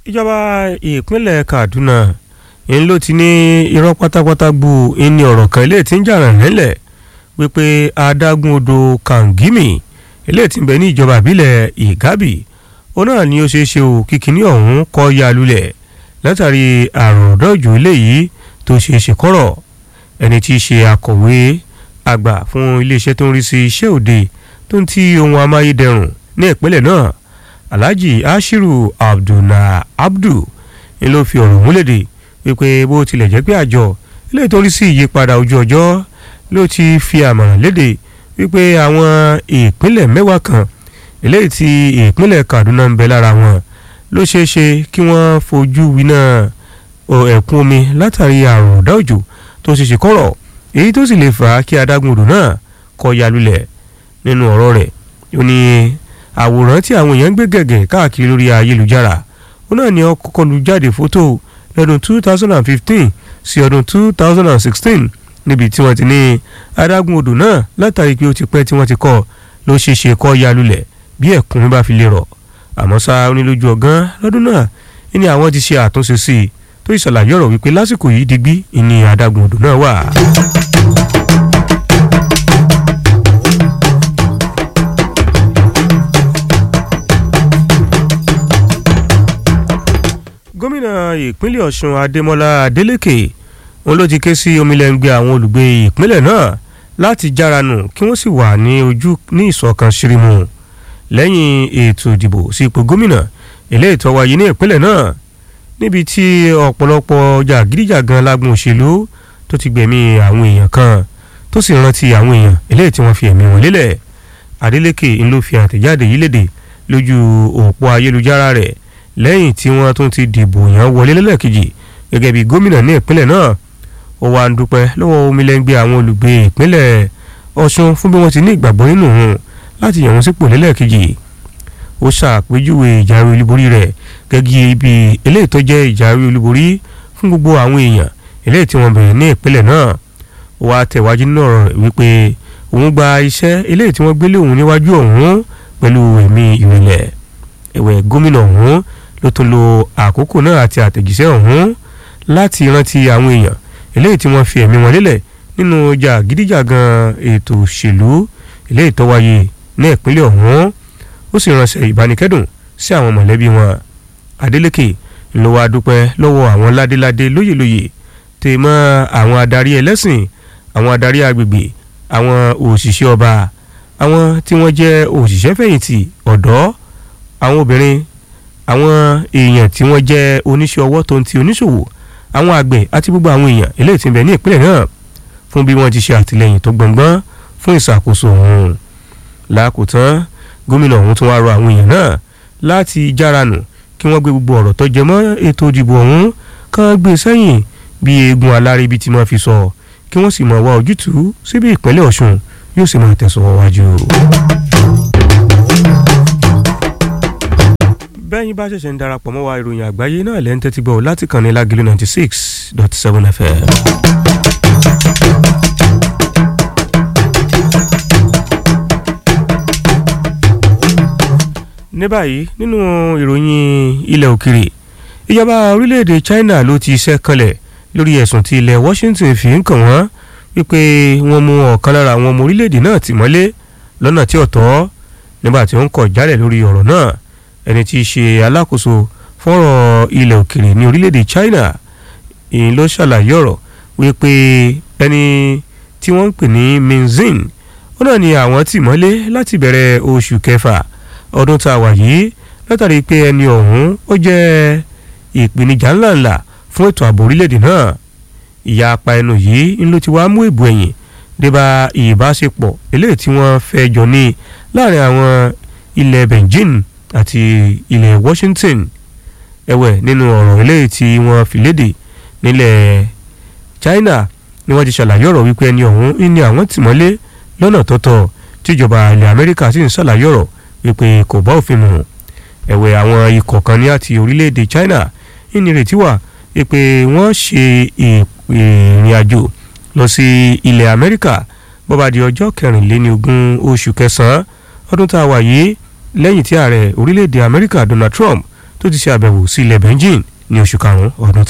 ìjọba ìpínlẹ̀ Kaduna ń ló ti ní irọ́ pátápátá gbu ní ọ̀rọ̀ kan ilé tí ń jà ràn nílẹ̀ wípé adágún odò Kangimi ilé tí ń bẹ ní ìjọba ìbílẹ̀ Igabi ó náà ni ó ṣeé ṣe o kíkiní ọ̀hún kọ́ ya lulẹ̀ látàrí àrùn ọ̀dọ́ òjò eléyìí tó ṣeé ṣe kọ́rọ̀ ẹni tí í ṣe akọ̀wé àgbà fún iléeṣẹ́ tó ń rí sí iṣẹ́ òde tó ń ti ohun amáyédẹrùn ní ìpínlẹ̀ náà Alhaji Ashiru Abdulna Abdu ni ló fi ọ̀rọ̀ múlẹ̀dè wípé bó tilẹ̀ jẹ́ pé àjọ ilé tó ń rí sí ìyípadà ojú ọjọ́ ló ti fi àmọ̀ràn léde wípé àwọn ìpínlẹ̀ mẹ́wàá kan eléyìí tí ìpínlẹ̀ Kaduna ń bẹ lára wọn ló ṣeé ṣe kí wọ́n fojú winá ẹ̀kún omi látàrí àrùn ọ̀dá òjò tó ṣe ṣe kọ́rọ̀ èyí tó sì lè fà á kí adágún odò náà kó ya lulẹ̀ nínú ọ̀rọ̀ rẹ̀ ó ní àwòrán tí àwọn èèyàn ń gbé gẹ̀gẹ̀ káàkiri lórí ayélujára ó náà ní ó kọ́kọ́ lu jáde fótó lọ́dún 2015 sí ọdún 2016 níbi tí wọ́n ti ní adágún odò náà látàrí pé ó ti pẹ́ tí wọ́n ti kọ́ ló ṣe ṣe kó ya lulẹ̀ bí ẹ̀kún bá fi lè rọ̀ àmọ́ ṣá onílójú ọ̀gán lọ́dún náà ní àwọn ti ṣe àtúnṣe sí i tó ìṣàlàyé ọ̀rọ̀ wípé lásìkò yìí digbí ìní adágún odò náà wà. gómìnà ìpínlẹ̀ ọ̀ṣun adémọlá adélèké òun ló ti ké sí omilẹ̀ngbẹ̀ àwọn olùgbé ìpínlẹ̀ náà láti járanù kí wọ́n sì wà ní ojú ní ìṣọ̀kan ṣírímù lẹ́yìn ètò ìdìbò sí ipò gómìnà eléyìí tó wáyé ní ìpínlẹ̀ náà níbi tí ọ̀pọ̀lọpọ̀ jàgídíjàgan lágbọn òṣèlú tó ti gbẹ̀mí àwọn èèyàn kan tó sì rántí àwọn èèyàn eléyìí tí wọ́n fi ẹ̀mí wọn lélẹ̀ adélèké ń ló fi àtẹ̀jáde yìí léde lójú òpó ayélujára rẹ̀ lẹ́yìn tí wọ́n tún ti dìbò yàn wọlé lẹ́lẹ́kejì gẹ́gẹ́ bí gómìnà ní ìpínlẹ̀ náà ó wá ń dúpẹ́ lọ́wọ́ omilẹ́ngbẹ́ àwọn olùgbé ìpínlẹ̀ ọ̀ṣun fún bí wọ́n ti ní ìgbàgbọ́ nínú òun láti yàn wọ́n sípò lẹ́lẹ́kejì ó ṣàpèjúwe ìjáwé olúborí rẹ̀ gẹ́gẹ́ ibi eléyìí tó jẹ́ ìjáwé olúborí fún gbogbo àwọn èèyàn eléyìí tí wọ́n bẹ̀rẹ̀ ní ìpínlẹ̀ náà ó wá tẹ̀wájú nínú ọ̀rọ̀ rẹ̀ wípé òun gba iṣẹ́ eléyìí tí wọ́n gbélé òun níwájú òun pẹ̀lú ẹ̀mí ìrẹ̀lẹ̀ ẹ̀wẹ̀ gómìnà ọ̀hún ló tún lo àkókò náà àti àtẹ̀jíṣẹ́ ọ̀hún láti rántí àwọn èèyàn eléyìí tí wọ́n fi ẹ̀mí wọn lélẹ̀ nínú jàgídíjàgan ètò òṣèlú eléyìí tó wáyé ní ìpínlẹ̀ ọ̀hún ó sì ránṣẹ́ ìbánikẹ́dùn sí àwọn mọ̀lẹ́bí wọn Adeleke ló wá dúpẹ́ lọ́wọ́ àwọn ládéládé lóyèlóyè tè mọ́ àwọn adarí ẹlẹ́sìn àwọn adarí agbègbè àwọn òṣìṣẹ́ ọba àwọn tí wọ́n jẹ́ òṣìṣẹ́ fẹ̀yìntì ọ̀dọ́ àwọn obìnrin àwọn èèyàn tí wọ́n jẹ́ oníṣẹ́ ọwọ́ tó ń ti oníṣòwò àwọn àgbẹ̀ àti gbogbo àwọn èèyàn eléyìí tí ń bẹ ní ìpínlẹ̀ náà fún bí wọ́n ti ṣe àtìlẹ́yìn tó gbọ̀ngbọ́n fún ìṣàkóso ọ̀hún. lákòótán gómìnà ọ̀hún tún wá rọ àwọn èèyàn náà láti járanù kí wọ́n gbé gbogbo ọ̀rọ̀ tó jẹ mọ́ ètò ìdìbò ọ̀hún kán gbé sẹ́yìn bí eegun alárè ibi tí wọ́n fi sọ kí wọ́n sì máa wá ojútùú síbi ìpínlẹ̀ ọ̀ṣun yóò sì máa tẹ̀síwájú. bẹ́yìn bá ṣẹ̀ṣẹ̀ ń darapọ̀ mọ́ wa ìròyìn àgbáyé náà lẹ́ ń tẹ́tí gbọ́ láti kàn ní lágìlú ninety six dot seven fm. ní báyìí nínú ìròyìn ilẹ̀ òkèrè ìjọba orílẹ̀-èdè China ló ti ṣẹ́ kanlẹ̀ lórí ẹ̀sùn tí ilẹ̀ Washington fi ń kàn wọ́n wípé wọ́n mú ọ̀kan lára àwọn ọmọ orílẹ̀-èdè náà tì mọ́lé lọ́nà tí ò tọ́ nígbà tí ó ń kọ̀ jálẹ̀ lórí ọ̀rọ̀ náà ẹni tí í ṣe alákòóso fọ́rọ̀ ilẹ̀ òkèrè ní orílẹ̀-èdè China ìyìn ló ṣàlàyé ọ̀rọ̀ wípé ẹni tí wọ́n ń pè ní Minzin ó náà ni àwọn tì mọ́lé láti bẹ̀rẹ̀ oṣù kẹfà ọdún tá a wà yìí látàrí pé ẹni ọ̀hún ó jẹ́ ìpèníjà ńláńlá fún ètò ààbò orílẹ̀-èdè náà ìyá apá ẹnu yìí ń ló ti wá mú ìbò ẹ̀yìn débà ìbáṣepọ̀ eléyìí tí wọ́n fẹ́ jọ ní láàrin àwọn ilẹ̀ Beijing àti ilẹ̀ Washington ẹ̀wẹ̀ nínú ọ̀rọ̀ eléyìí tí wọ́n fi léde nílẹ̀ China ni wọ́n ti ṣàlàyé ọ̀rọ̀ wípé ẹni ọ̀hún ní àwọn tìmọ́lé lọ́nà tọ́tọ́ tíjọba ilẹ̀ Amẹ́ríkà sì ń ṣàlàyé ọ̀rọ̀ wípé kò bá òfin mu ẹ̀wẹ̀ àwọn ikọ̀ kan ní àti orílẹ̀-èdè China ìnírètí wà wípé wọ́n ṣe ìrìn àjò lọ sí ilẹ̀ Amẹ́ríkà bó bá di ọjọ́ kẹrìnléníogún oṣù kẹsàn-án ọdún tá a wà yìí lẹ́yìn tí ààrẹ orílẹ̀-èdè amẹ́ríkà donald trump tó ti ṣe àbẹ̀wò sí ilẹ̀ Beijing ní oṣù karùn-ún ọdún tá